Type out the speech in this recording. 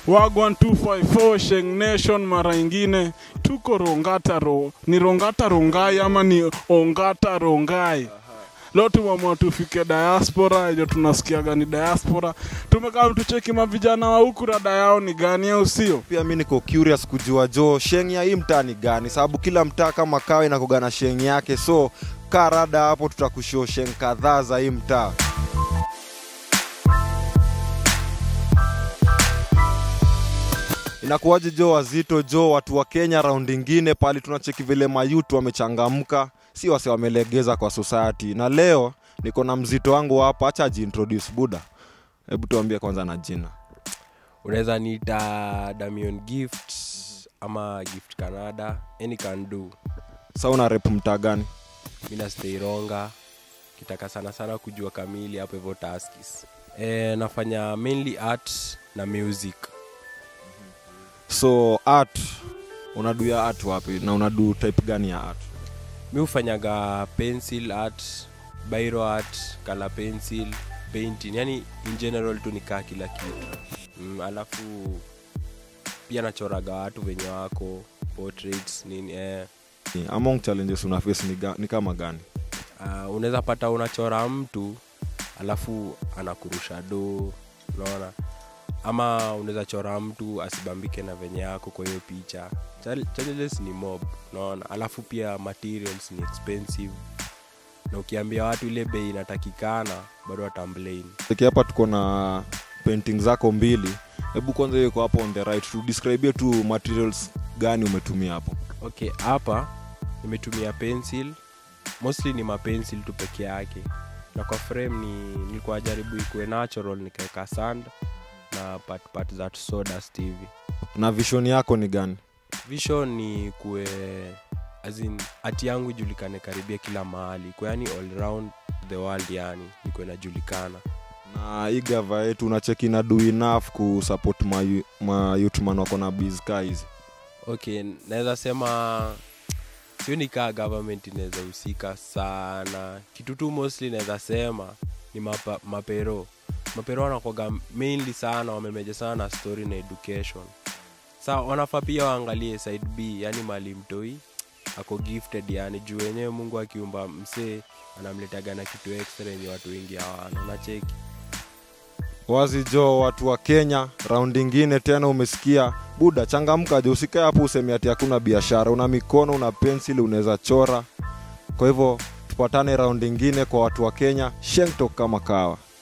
Wagwan 254 Sheng Nation mara ingine tuko Rongata ro, ni Rongata Rongai ama ni Ongata Rongai? Leo tumeamua tufike diaspora, hiyo tunasikiaga ni diaspora. Tumekaa tucheki mavijana wa huku rada yao ni gani, au sio? pia mi niko curious kujua jo sheng ya hii mtaa ni gani sababu kila mtaa kama kawa inakoga na sheng yake so kaa rada hapo tutakushoo sheng kadhaa za hii mtaa inakuwaje jo wazito jo watu wa kenya raundi ingine pali tunacheki vile mayutu wamechangamka si wase wamelegeza kwa society na leo niko na mzito wangu hapa hacha ajiintroduce buda hebu tuambie kwanza na jina unaweza niita damion gift ama gift canada any can do sa una rep mtaa gani mina steironga kitaka sana sana kujua kamili hapo hivyo taskis e, nafanya mainly art na music so art unadu ya art wapi na unadu type gani ya art mi hufanyaga pencil art biro art color pencil painting yani in general tu nikaa kila kitu mm, alafu pia nachoraga watu venye wako portraits nini eh. among challenges una face ni, ga, ni kama gani uh, unaweza pata unachora mtu alafu anakurusha do unaona ama unaweza chora mtu asibambike na venye yako kwa hiyo picha Chal- challenges ni mob unaona alafu pia materials ni expensive na ukiambia watu ile bei inatakikana bado watamblame Seki hapa tuko na painting zako mbili hebu kwanza hiyo iko hapo on the right tu describe tu materials gani umetumia hapo okay hapa nimetumia pencil mostly ni mapencil tu peke yake na kwa frame ni nilikuwa jaribu ikuwe natural nikaweka sand na part part za sawdust hivi na vision yako ni gani vision ni kuwe azin hati yangu ijulikane karibia kila mahali kwa yani all round the world yani ikuwe inajulikana na hii gava yetu unacheki na do enough kusupport ma, ma youthman wako na bizka hizi okay naweza sema sioni kaa government inaweza husika sana kitu tu mostly naweza sema ni mapa, mapero mapero wanakwaga mainly sana wamemeja sana na story na education sa wanafaa pia waangalie side b yani mali mtoi ako gifted yani juu wenyewe mungu akiumba msee anamletaga na kitu extra yenye watu wengi hawana unacheki wazi jo watu wa kenya raundi ingine tena umesikia buda changamka jo usikae hapo useme ati hakuna biashara una mikono una pensili unaweza chora kwa hivyo tupatane raundi ingine kwa watu wa kenya shengtok kama kawa